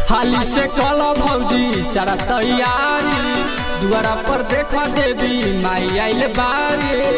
हाली से कल भौजी सारा तैयारी दुआरा पर देख देवी माई आइल बारी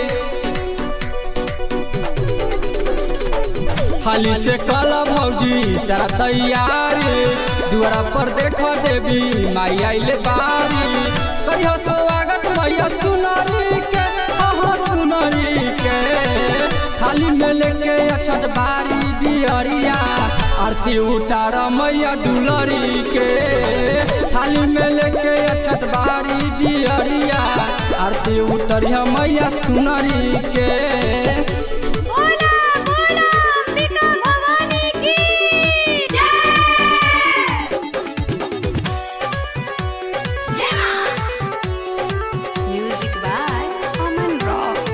हाली से कल भौजी सारा तैयारी दुआरा पर देख देवी माई आइल बारी कहियो स्वागत भैया सुनरी के हाँ सुनरी के थाली में लेके अछत बारी बिहरिया आरती उतार मैया दुलरी के थाली में लेके अछत बारी बिहरिया आरती उतरिया मैया सुनरी के बोला बोला अंबिका भवानी की जय जय म्यूजिक बाय अमन रॉक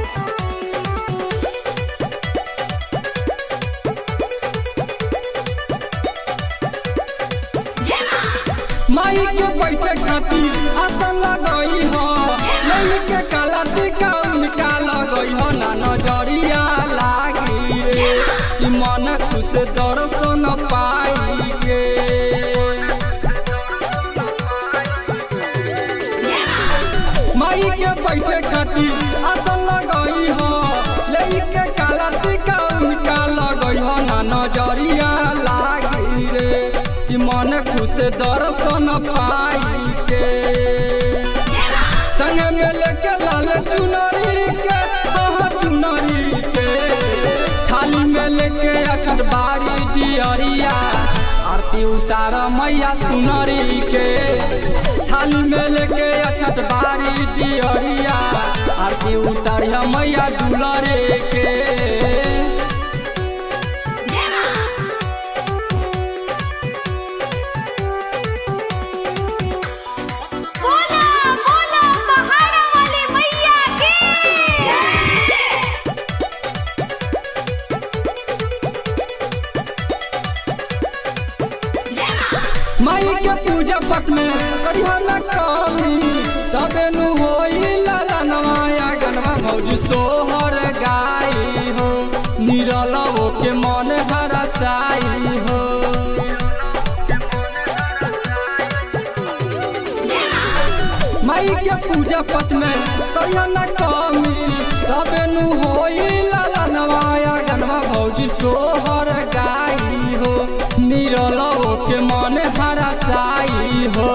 जय माई के बैठे खातिर आसन लगई हो लई के काला टीका उनका लगई हो ना नजरिया लागी रे कि मन खुश दर्शन पाई के माई के बैठे खातिर आसन लगई हो लई के काला टीका उनका लगई हो ना नजरिया लागी रे कि मन खुश दर्शन पाई के संग में लेके लाल चुनरी के हाँ चुनरी के थाली में लेके अक्षर बारी दियरिया आरती उतार मैया सुनरी के थाली में लेके अक्षर बारी दियरिया आरती उतारिया मैया दुलरे के बोला बोला पहाड़ा वाली मैया की माई के पूजा पट में करिया न कमी तबे नु होई लाला नवाया गनवा भौजी सोहर गाई हो निरल के मन हरसाई हो माई के पूजा पट में करिया न कमी तबे नु होई लाला नवाया गनवा भौजी सोहर गाई हो निरल के मन हरसाई हो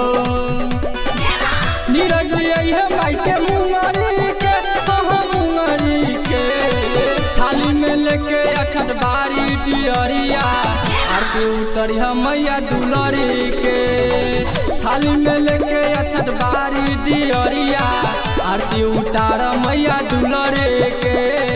नीरज यही है माई के मुंगरी के हाँ मुंगरी के थाली में लेके अक्षत बारी डियरिया आरती उतरिया मैया दुलरी के थाली में लेके अक्षत बारी डियरिया आरती उतार मैया दुलरी के